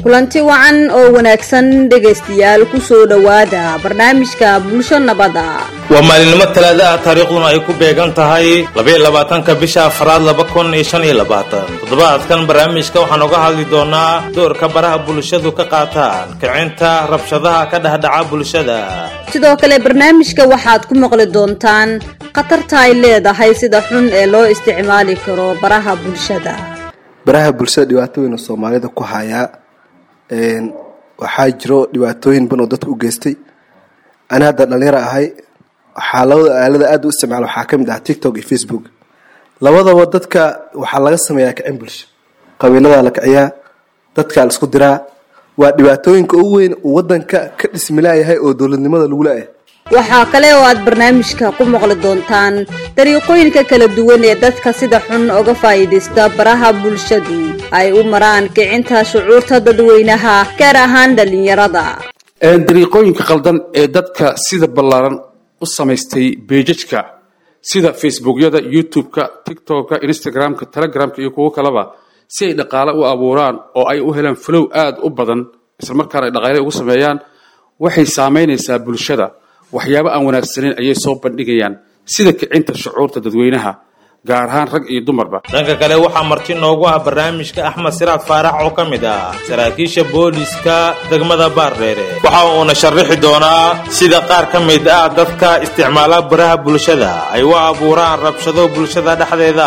kulanti wacan oo wanaagsan dhegaystayaal kusoo dhowaada barnaamijka bulsho nabada waa maalinimo talaada ah taariikhduna ay ku beegan tahay labaiyo labaatanka bisha afraad laba kun iyo shan iyo labaatan toddobaadkan barnaamijka waxaan uga hadli doonaa doorka baraha bulshadu ka qaataan kicinta rabshadaha ka dhexdhaca bulshada sidoo kale barnaamijka waxaad ku maqli doontaan khatarta ay leedahay sida xun ee loo isticmaali karo baraha bulshada baraha bulshada dhibaatooyina soomaalida ku hayaa waxaa jiro dhibaatooyin badan oo dadka u geystay ani hadda dhalinyaro ahay waxaa labada aalada aada u isticmaala waxaa ka mid ah tiktok iyo facebook labadaba dadka waxaa laga sameeyaa kicin bulsho qabiiladaa la kiciyaa dadkaa la isku diraa waa dhibaatooyinka ugu weyn uu wadanka ka dhismilaayahay oo dowladnimada lagu la-ah waxaa kale oo aad barnaamijka ku maqli doontaan dariiqooyinka kala duwan ee dadka sida xun uga faa'iidaysta baraha bulshadu ay u maraan kicinta shucuurta dadweynaha gaar ahaan dhallinyarada dariiqooyinka khaldan ee dadka sida ballaaran u samaystay beejajka sida facebookyada youtube-ka tiktok-ka instagram-ka telegramka iyo kuwo kaleba si ay dhaqaale u abuuraan oo ay u helaan flow aada u badan islamarkaana ay dhaqaale ugu sameeyaan waxay saamaynaysaa bulshada waxyaabo aan wanaagsaneyn ayay soo bandhigayaan sida kicinta shucuurta dadweynaha gaar ahaan rag iyo dumarba dhanka kale waxaa marti noogu ah barnaamijka axmed siraad faarax oo ka mid ah saraakiisha booliska degmada baardheere waxa uuna sharaxi doonaa sida qaar ka mid ah dadka isticmaala baraha bulshada ay u abuuraan rabshado bulshada dhexdeeda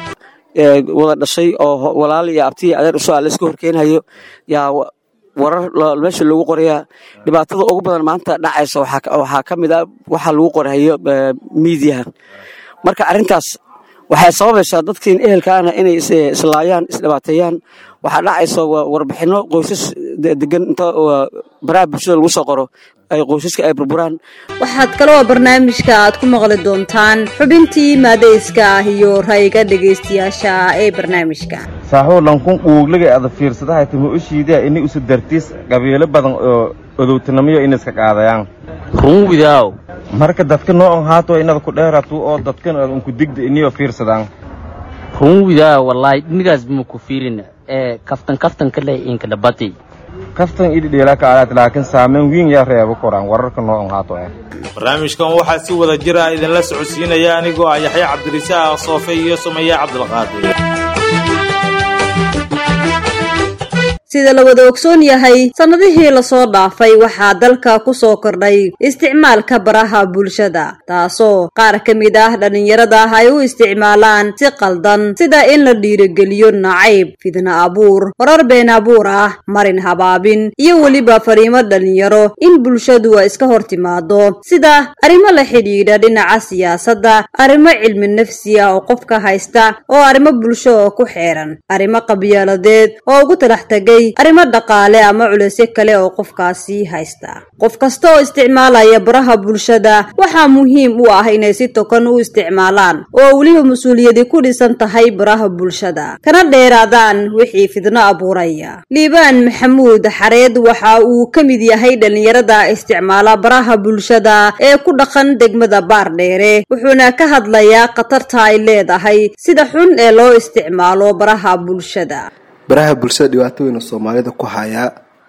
wada dhashay oo walaal iyo abtiya adeer usoo layska horkeenhayo yaa warar meesha lagu qorayaa dhibaatada ugu badan maanta dhacaysa waxaa ka mid a waxa lagu qorhayo miidiyaha marka arrintaas waxay sababaysaa dadkiin ehelkaana inay islaayaan isdhibaateeyaan waxaa dhacaysa warbixino qoysas degan inta baraha bulshada lagu soo qoro ay qoysaska ay burburaan waxaad kaloo barnaamijka aad ku maqli doontaan xubintii maadayska ah iyo ra'yiga dhegaystayaasha ee barnaamijka saaxuu lankun quugliga ada fiirsadahay timo u shiidaa inay usu dartiis qabiilo badan oo odowtinamiyo inayska qaadayaan run widaaw marka dadka noocan haato inada ku dheeratu oo dadkan ad unku digda inayoo fiirsadaan run widaaw wallaahi dhinigaas bima ku fiirin ee kaftan kaftan ka leh inka dhabati kaftan idhidheelaka alaad laakiin saameyn wiin yaa reebo koraan wararka noocan haato eh barnaamijkan waxaa si wada jira idinla socodsiinaya anigoo ah yaxya cabdirisaaq soofe iyo sumeeye cabdilqaadir sida la wada ogsoon yahay sannadihii lasoo dhaafay waxaa dalka ku soo kordhay isticmaalka baraha bulshada taasoo qaar ka mid ah dhallinyarada ay u isticmaalaan si qaldan sida in la dhiirogeliyo nacayb fidna abuur warar been abuur ah marin habaabin iyo weliba fariimo dhallinyaro in bulshadu ay iska hor timaado sida arrimo la xidhiidha dhinaca siyaasadda arrimo cilmi nafsi ah oo qofka haysta oo arrimo bulsho oo ku xeeran arrimo qabyaaladeed oo ugu talax tagay arrimo dhaqaale ama culeysyo kale oo qofkaasi haysta qof kasta oo isticmaalaya baraha bulshada waxaa muhiim u ah inay si tokan u isticmaalaan oo weliba mas-uuliyadi ku dhisan tahay baraha bulshada kana dheeraadaan wixii fidno abuuraya liibaan maxamuud xareed waxa uu ka mid yahay dhallinyarada isticmaala baraha bulshada ee ku dhaqan degmada baardheere wuxuuna ka hadlayaa khatarta ay leedahay sida xun ee loo isticmaalo baraha bulshada baraha bulshada dhibaatooyina soomaalida ku hayaa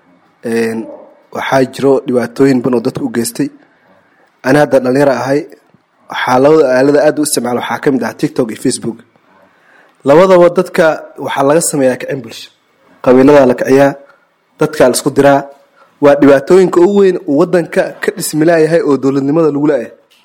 waxaa jiro dhibaatooyin badan oo dadka u geystay ani hadda dhalinyaro ahay waxaa labada aalada aada u isticmaala waxaa ka mid ah tiktok iyo facebook labadaba dadka waxaa laga sameeyaa kicin bulsho qabiiladaa la kiciyaa dadkaa la isku diraa waa dhibaatooyinka ugu weyn uu wadanka ka dhismilaayahay oo dowladnimada lagu la-ah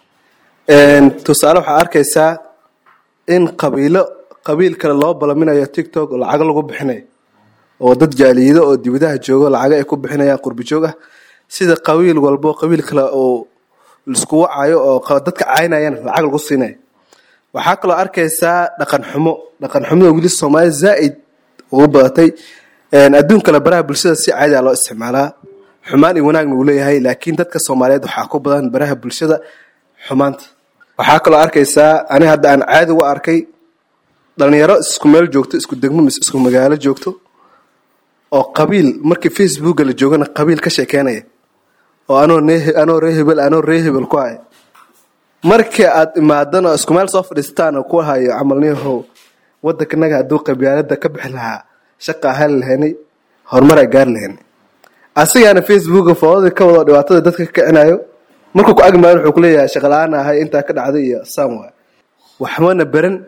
tusaale waxaa arkaysaa in qabiilo qabiil kale loo balaminayo tiktok oo lacago lagu bixinayo oo dad jaaliyido oo dibadaha joogo lacago ay ku bixinayaan qurbi joog ah sida qabiil walbo qabiil kale oo laisku wacayo oo dadka caynayaan lacag lagu siinayo waxaa kaloo arkaysaa dhaqan xumo dhaqan xumada weli soomaalida zaa-id ugu badatay adduun kale baraha bulshada si caadiga loo isticmaalaa xumaan iyo wanaagna uu leeyahay laakiin dadka soomaaliyeed waxaa ku badan baraha bulshada xumaanta waxaa kaloo arkaysaa ani hadda aan caadi u arkay dhalinyaro isku meel joogto isku degmo mise isku magaalo joogto oo qabiil markii facebooka la joogana qabiil ka sheekeynaya oo anoo anoo ree hebel anoo ree hebel ku haya markii aad imaadana isku meel soo fadhiistaan oo ku hayo camalniyahow wadankanaga hadduu qabyaalada ka bixi lahaa shaqaa hali lahaynay horumar ay gaari lahayn asigaana facebooka foodadii ka wado dhibaatada dadka ka kicinayo markuu ku agmaayo wuxuu kuleeyahay shaqala-aan ahay intaa ka dhacday iyo saan waay waxmana beran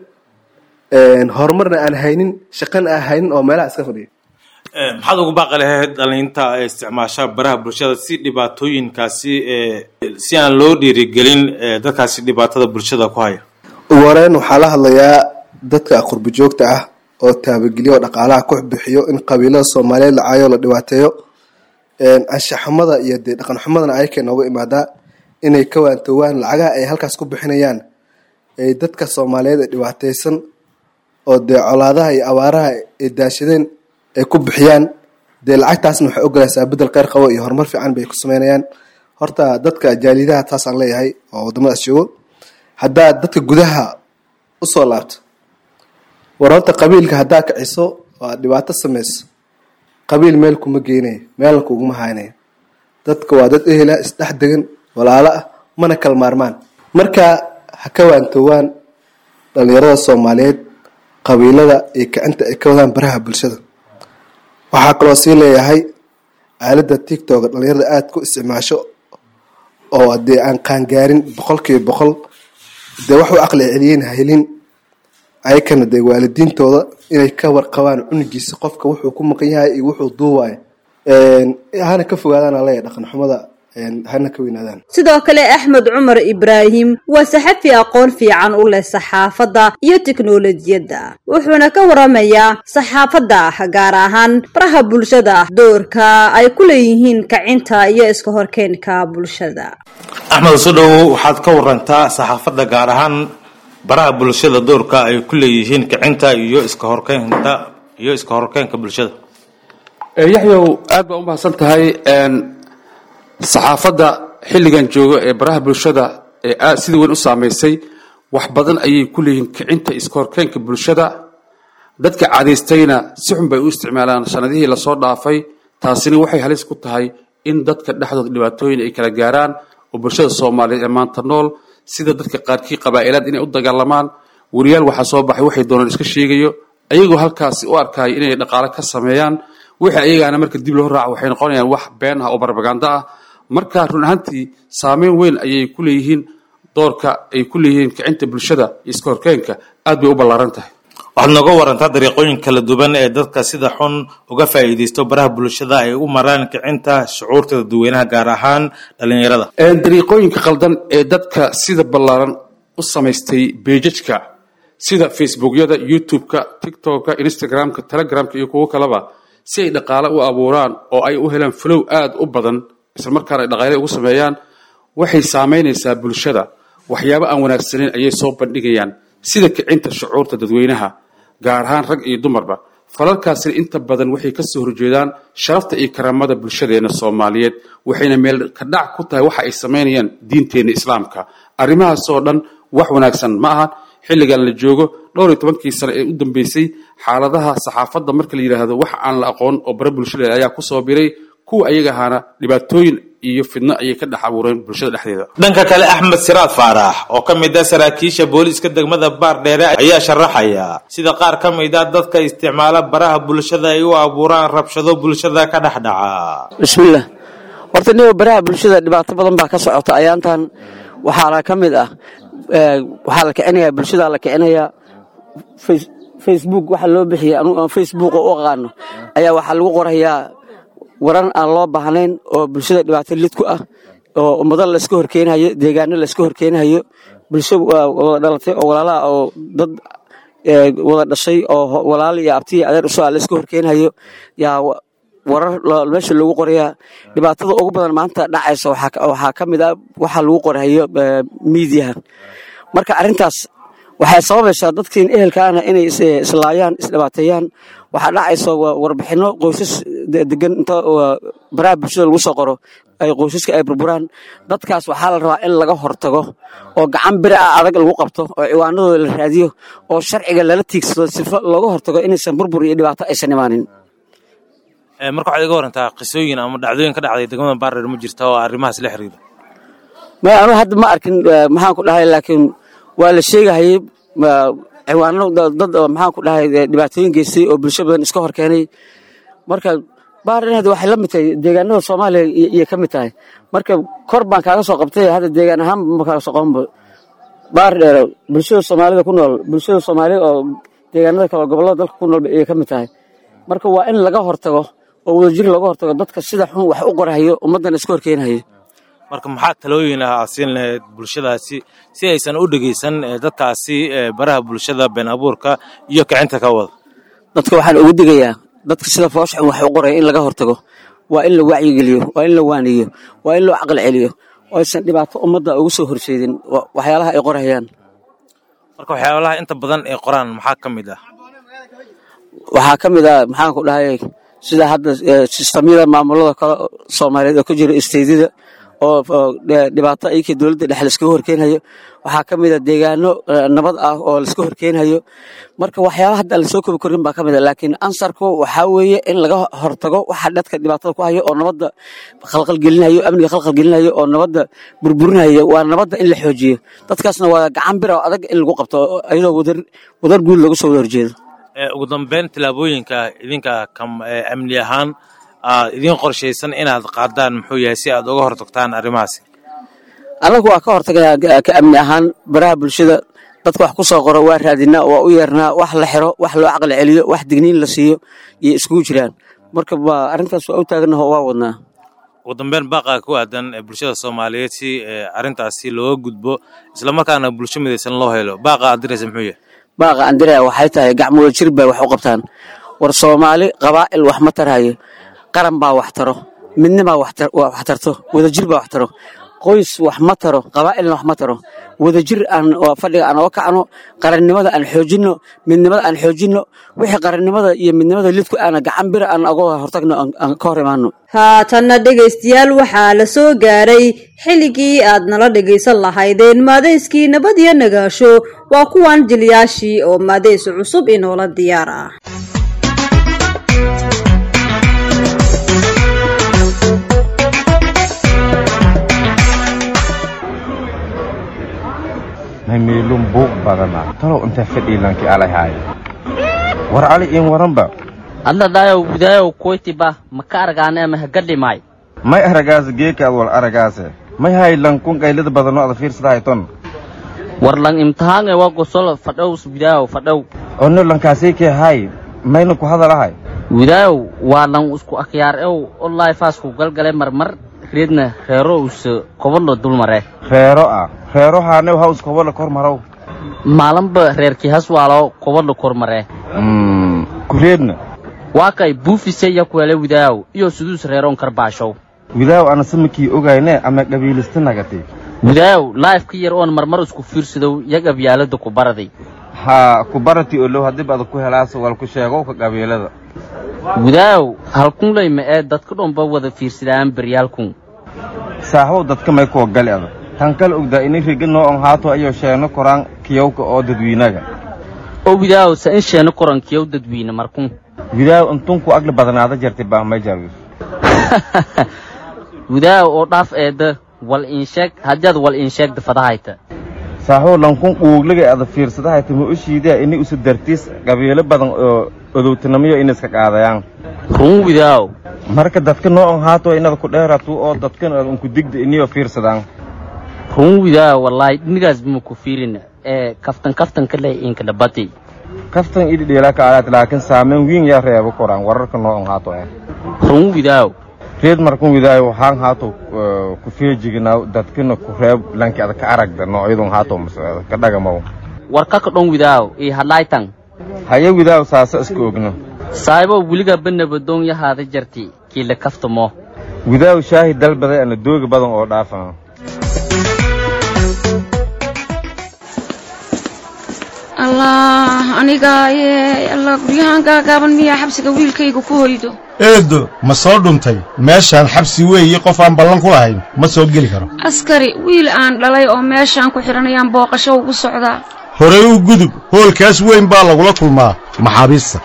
horumarna aan haynin shaqana aan haynin oo meelaha iska fadhiya maxaad ugu baaqi lahayd dhalinta ee isticmaasha baraha bulshada si dhibaatooyinkaasi si aan loo dhiirigelin dadkaasi dhibaatada bulshada ku haya ugu horeyn waxaa la hadlayaa dadka qurbi joogta ah oo taabageliyo oo dhaqaalaha ku bixiyo in qabiilada soomaaliyeed la caayo la dhibaateeyo anshaxumada iyo dee dhaqan xumadana ayakay nooga imaadaa inay ka waantoowaan lacagaha ay halkaas ku bixinayaan ay dadka soomaaliyeed ee dhibaateysan oo dee colaadaha iyo abaaraha ay daashadeen ay ku bixiyaan dee lacagtaasna waxay ogolaysaa bedel kheyr qabo iyo horumar fiican bay ku sameynayaan horta dadka jaalidaha taasaan leeyahay oo wadamadaas joogo haddaad dadka gudaha usoo laabto war horta qabiilka haddaa kiciso oo aad dhibaato samayso qabiil meel kuma geynayo meelna kuguma haynayo dadka waa dad ehela isdhex degan walaalo ah mana kala maarmaan marka ha ka waantoowaan dhalinyarada soomaaliyeed qabiilada iyo kicinta ay ka wadaan baraha bulshada waxaa kaloo sii leeyahay aalada tictoka dhalinyarada aada ku isticmaasho oo dee aan qaangaarin boqolkiiba boqol dee wax u aqli celiyeen helin ayakana dee waalidiintooda inay ka warqabaan cunugiisa qofka wuxuu ku maqan yahay iyo wuxuu duuwayo hana ka fogaadaan leeyahay dhaqan xumada hana ka weynaadaan sidoo kale axmed cumar ibraahim waa saxafi aqoon fiican u leh saxaafadda iyo tiknolojiyadda wuxuuna ka waramayaa saxaafadda gaar ahaan baraha bulshada doorka ay ku leeyihiin kacinta iyo iska horkeenka bulshada axmed usodhow waxaad ka warantaa saxaafadda gaar ahaan baraha bulshada doorka ay ku leeyihiin kicinta iyo iska horkeynta iyo iska horkeenka bulshada yaxyow aad baa u mahadsan tahay saxaafadda xilligan jooga ee baraha bulshada ee aad sida weyn u saamaysay wax badan ayay ku leeyihiin kicinta iska horkeenka bulshada dadka cadaystayna si xun bay u isticmaalaan sanadihii lasoo dhaafay taasina waxay halis ku tahay in dadka dhexdooda dhibaatooyin ay kala gaaraan oo bulshada soomaaliyeed ee maanta nool sida dadka qaarkii qabaa'ilaad inay u dagaalamaan wariyaal waxaa soo baxay waxay doonaan iska sheegayo ayagoo halkaasi u arkaya inay dhaqaale ka sameeyaan wixii ayagaana marka dib loo raaco waxay noqonayaan wax been ah oo barbaganda ah marka run ahaantii saameyn weyn ayay ku leeyihiin doorka ay ku leeyihiin kicinta bulshada iyo iska horkeenka aad bay u ballaaran tahay waxaad nooga warantaa dariiqooyin kala duwan ee dadka sida xun uga faa'iidaysto baraha bulshada ay u maraan kicinta shucuurta dadweynaha gaar ahaan dhalinyarada dariiqooyinka khaldan ee dadka sida ballaaran u samaystay beejajka sida facebookyada youtube-ka tiktok-ka instagram-ka telegramka iyo kuwo kaleba si ay dhaqaale u abuuraan oo ay u helaan flow aada u badan isla markaana ay dhaqaale ugu sameeyaan waxay saamaynaysaa bulshada waxyaabo aan wanaagsaneyn ayay soo bandhigayaan sida kicinta shucuurta dadweynaha gaar ahaan rag iyo dumarba falalkaasina inta badan waxay ka soo horjeedaan sharafta iyo karaamada bulshadeena soomaaliyeed waxayna meel ka dhac ku tahay waxa ay samaynayaan diinteenna islaamka arrimahaasoo dhan wax wanaagsan ma ahan xilligan la joogo dhowr iyo tobankii sano ee u dambeysay xaaladaha saxaafadda marka la yidhaahdo wax aan la aqoon oo bare bulshadeeda ayaa kusoo biray kuwa ayaga ahaana dhibaatooyin iyo fidno ayay ka dhex abuureen bulshada dhexdeeda dhanka kale axmed siraad faarax oo ka mid ah saraakiisha booliiska degmada baardheere ayaa sharaxaya sida qaar ka mid ah dadka isticmaala baraha bulshada ay u abuuraan rabshado bulshada ka dhex dhaca bismillaah horta niba baraha bulshada dhibaato badan baa ka socota ayaantan waxaana ka mid ah waxaa la kicinayaa bulshadaa la kicinayaa facebook waxa loo bixiyay anugu aan facebook u aqaano ayaa waxaa lagu qorayaa waran aan loo baahnayn oo bulshada dhibaato lid ku ah oo ummado layska horkeenayo deegaano layska horkeenayo bulsho wada dhalatay oo walaalaha oo dad wada dhashay oo walaalo iyo abtiya adeer usoo layska horkeenayo yaa warar meesha lagu qorayaa dhibaatada ugu badan maanta dhacaysa waxaa ka mid ah waxa lagu qorayo miidiyaha marka arrintaas waxay sababaysaa dadkiin ehelkaana inay islaayaan isdhibaateeyaan waxaa dhacaysa warbixino qoysas degan inta baraha bulshada lagu soo qoro ay qoysaska ay burburaan dadkaas waxaa la rabaa in laga hortago oo gacan biri ah adag lagu qabto oo ciwaanadooda la raadiyo oo sharciga lala tiigsado sifo looga hortago inaysan burbur iyo dhibaato aysan imaanin marka waxaad iga warantaa qisooyin ama dhacdooyin ka dhacday degmada baardheer ma jirta oo arrimahaas la xiriira maya anu hadda ma arkin maxaan ku dhahay laakiin waa la sheegahayay ciwaano dad maxaan ku dhahay dhibaatooyin geystay oo bulsho badan iska hor keenay marka baardheer waxay la mid tahay deegaanada soomaaliya iyay ka mid tahay marka kor baan kaaga soo qabtay hadda deegaan ahaan ma kaaga soo qabanba baardheer bulshada soomaalida ku nool bulshada soomaalida oo deegaanada kale gobollada dalka ku nool iyay ka mid tahay marka waa in laga hortago oo wadajir looga hortago dadka sida xun wax u qorahayo ummaddan iska horkeenayo marka maxaa talooyin ah aad siin lahayd bulshadaasi si aysan u dhegeysan dadkaasi baraha bulshada been abuurka iyo kicinta ka wada dadka waxaan ugu digayaa dadka sida foosha xun wax u qoraya in laga hortago waa in la wacyigeliyo waa in la waaniyo waa in loo caqli celiyo oo aysan dhibaato ummadda ugu soo horseedin waxyaalaha ay qorayaan marka waxyaalaha inta badan ay qoraan maxaa ka mid ah waxaa ka mid ah maxaan ku dhahay sida hadda sistamyada maamulada kale soomaaliyeed oo ka jira isteydida oo dhibaato ayakii dowladda dhexe laiskaga horkeenhayo waxaa ka mid a deegaano nabad ah oo laiska horkeenhayo marka waxyaalaha hadda aan lasoo kobi korin baa ka mid a laakiin ansarku waxaa weeye in laga hortago waxa dadka dhibaatada ku hayo oo nabadda khalqalgelinayo amniga khalqalgelinayo oo nabadda burburinayo waa nabadda in la xoojiyo dadkaasna waa gacan bir oo adag in lagu qabto iyadoo wadar guud loogu soo wada horjeedo ugu dambeyn tillaabooyinka idinka amni ahaan aad idiin qorshaysan inaad qaadaan muxuu yahay si aad uga hortagtaan arrimahaasi annagu waa ka hortagayaa ka amni ahaan baraha bulshada dadka wax ku soo qoro waa raadinaa waa u yeernaa wax la xiro wax loo caqli celiyo wax digniin la siiyo iyo iskugu jiraan marka waa arrintaas waa u taaganaho waa wadnaa ugu dambeyn baaqa ku aadan bulshada soomaaliyeed si arrintaasi looga gudbo islamarkaana bulsho midaysan loo helo baaqa aad diraysa muxuu yahay baaqa andirea waxay tahay gacmooda jir bay wax u qabtaan war soomaali qabaa'il wax ma tarhayo qaran baa wax taro midnibaa wax tarto wadajir baa wax taro qoys wax ma taro qabaa'ilna wax ma taro wadajir aan fadhiga aan oga kacno qarannimada aan xoojinno midnimada aan xoojinno wixii qarannimada iyo midnimada lidku aana gacan bira aan oga hortagno aan ka hor imaano haatanna dhegaystayaal waxaa la soo gaaray xilligii aad nala dhegaysan lahaydeen maadayskii nabad iyo nagaasho waa kuwan jilyaashii oo maadays cusub inoola diyaar ah meelun buuq badana talow inta fadhiilanki alahay war ali in waranba adladayow widaayow koytiba maka argaane ama hagadhimaay may aragaase geeka ad wal aragaase may haylan kun qaylada badano ada fiirsadahay war lang imtixaange waa gosol fadhow widaayow fadhow ono lankaasay kee hay mayna ku hadalahay widaayow waa lang isku akhyaar ew olay faasku galgale marmar reedna reero use kobadlo dulmare reero ah reero haanew haws kobadla kor marow maalanba reerkii haswaalo kobadla kormare kureedna waa kay buufise yakuele widaayow iyo suduus reeroon karbaashow widaayow ana samakii ogayne ama qabiilista nagati widaayow laif ka yar oon marmar isku fiirsadow yag abyaalada ku baraday haa ku barati olow haddib ada ku helaas wal ku sheegow ka qabiilada widaayow halkunley ma ee dadka dhomba wada fiirsadaan beryaalkun saaxbow dadka may kuwa gali ada tan kala ogdaa ini riga noo on haato ayoo sheeno koraan kiyowka oo dadwiinaga oo widaayow sa in sheeno korankiyow dadwiine markun widaayow intunku agli badanaada jartay baa may jaawis widaayow oo dhaaf eedda wal insheeg haddaad wal insheegda fadahayta saaxbow lankun quuglaga ada fiirsadahayta ma u shiidaa ini usu dartiis qabiilo badan oo odowtinamiyo ina iska qaadayaan run widaayow marka dadka noo on haato inada ku dheeratu oo dadkan ad unku digda iniyoo fiirsadaan run widaayow wallaahi dhinigaas bima ku fiirina ee kaftan kaftanka leh inkadhabati kaftan idhidheelaa ka alaat laakiin saameyn wiin yaa reebo koraan wararka noo on haato eh run widaayow reed markun widaayo waxaan haato ku feejiginaaw dadkina ku reeb lanki ada ka aragda noocyadun haato ka dhagamaw warkaka dhon widaayow ii hadlaaytan haye widaayo saasa iska ogno saahibow weligaa banabadoon yahaada jarti kiila kaftamo widaayo shaahi dalbaday ana dooga badan oo dhaafan allah anigaaye allah guryahaan gaagaaban miyaa xabsiga wiilkayga ku hoydo eedo ma soo dhuntay meeshaan xabsi weeye qof aan ballan ku lahayn ma soo geli karo askari wiil aan dhalay oo meeshaan ku xidhanayaan booqasho ugu socdaa horey u gudub hoolkaas weyn baa lagula kulmaa maxaabiista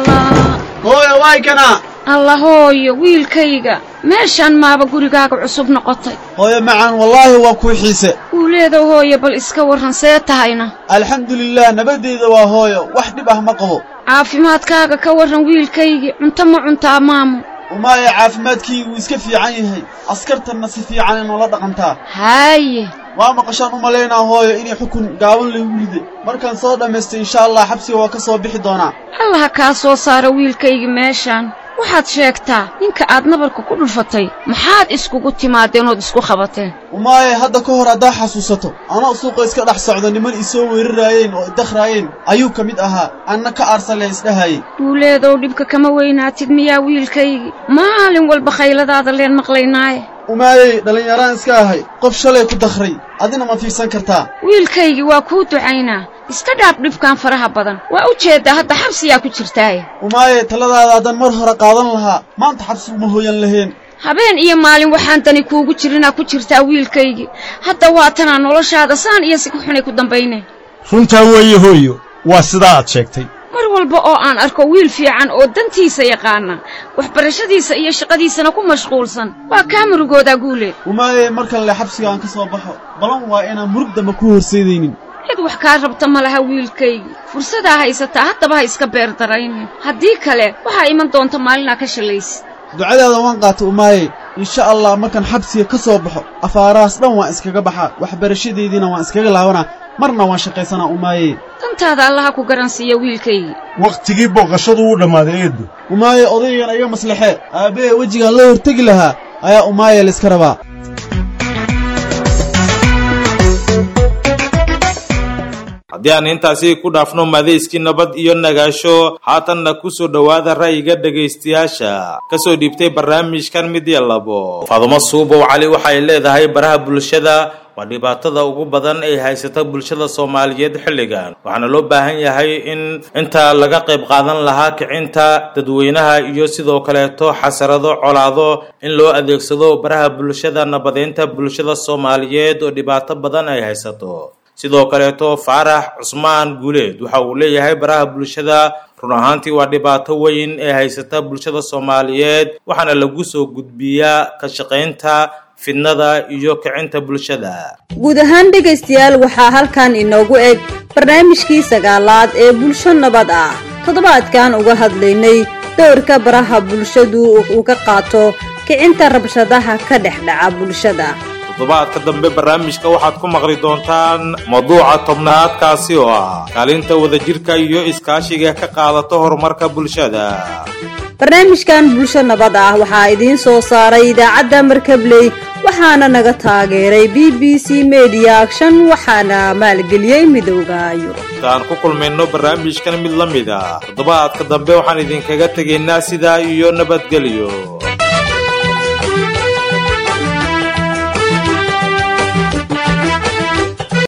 allah allah hooyo wiilkayga meeshaan maaba gurigaaga cusub noqotay hooyo macaan wallaahi waa kuu xiise wuuleedow hooyo bal iska warran see tahayna alxamdulilah nabadeyda waa hooyo wax dhib ah ma qabo caafimaadkaaga ka warran wiilkaygii cunto ma cuntaa maamo umaaye caafimaadkii wuu iska fiican yahay askartanna si fiican inoola dhaqantaa haaye waa maqashaan u malaynaa hooyo inay xukun gaaban laygu riday markaan soo dhammaystay insha allah xabsiga waa ka soo bixi doonaa allaha kaa soo saara wiilkaygi meeshaan waxaad sheegtaa ninka aad nabarka ku dhufatay maxaad iskugu timaadeen ood isku qabateen umaaye hadda ka hor haddaa xasuusato anoo suuqa iska dhex socdo niman isoo weeraraayeen oo idakhraayeen ayuu ka mid ahaa anna ka aarsalee isdhahayay duuleedow dhibka kama weynaatid miyaa wiilkaygi maalin walba khayladaada leen maqlaynaaye umaayey dhallinyaraan iska ahay qof shalay ku dakhray adina ma fiirsan kartaa wiilkaygi waa kuu ducaynaa iska dhaaf dhibkan faraha badan waa u jeeddaa hadda xabsiyaa ku jirtaaye umaaye taladaada haddan mar hore qaadan lahaa maanta xabsi uma hooyan lahayn habeen iyo maalin waxaan dani kuugu jirinaa ku jirtaa wiilkaygi hadda waa tanaa noloshaada saan iyo si ku xunay ku dambayneen runtaa weeye hooyo waa sidaa aad sheegtay mar walba oo aan arko wiil fiican oo dantiisa yaqaana waxbarashadiisa iyo shaqadiisana ku mashquulsan waa kaa murugoodaa guuleed umaaye markan le xabsiga aan ka soo baxo balan waa inaan murug dambe ku horseedaynin cid wax kaa rabta ma laha wiilkaygi fursadaa haysataa haddaba ha iska beer daraynin haddii kale waxaa iman doonta maalinaa ka shalaysid ducadaada waan qaata umaaye insha allah markaan xabsiga ka soo baxo afaarahaas dhan waan iskaga baxaa waxbarashadaydiina waan iskaga laabanaa marna waan shaqaysanaa umaaye dantaada allaha ku garansiiya wiilkaygi wakhtigii booqashadu wuu dhammaaday eeddo umaaye odaygan iga maslaxee aabbee wejigaan la hortegi lahaa ayaa umaaye layska rabaa haddii aan intaasi ku dhaafno madayskii nabad iyo nagaasho haatanna ku soo dhowaada ra'yiga dhegaystayaasha ka soo dhiibtay barnaamijkan mid iyo labo faadumo suubow cali waxay leedahay baraha bulshada waa dhibaatada ugu badan ay haysata bulshada soomaaliyeed xilligan waxaana loo baahan yahay in inta laga qayb qaadan lahaa kicinta dadweynaha iyo sidoo kaleeto xasarado colaado in loo adeegsado baraha bulshada nabadeynta bulshada soomaaliyeed oo dhibaato badan ay haysato sidoo kaleeto faarax cusmaan guuleed waxa uu leeyahay baraha bulshada run ahaantii waa dhibaato weyn ee haysata bulshada soomaaliyeed waxaana lagu soo gudbiyaa ka shaqaynta fidnada iyo kicinta bulshada guud ahaan dhegaystayaal waxaa halkan inoogu eg barnaamijkii sagaalaad ee bulsho nabad ah toddobaadkan uga hadlaynay dowrka baraha bulshadu uu ka qaato kicinta rabshadaha ka dhex dhaca bulshada toddobaadka dambe barnaamijka waxaad ku maqli doontaan mawduuca tobnaadkaasi oo ah kaalinta wadajirka iyo iskaashiga ka qaadato horumarka bulshada barnaamijkan bulsho nabad ah waxaa idiin soo saaray idaacadda markabley waxaana naga taageeray b b c media action waxaana maalgeliyey midowda yurub intaan ku kulmayno barnaamijkan mid la mid ah toddobaadka dambe waxaan idinkaga tegaynaa sidaa iyo nabadgelyo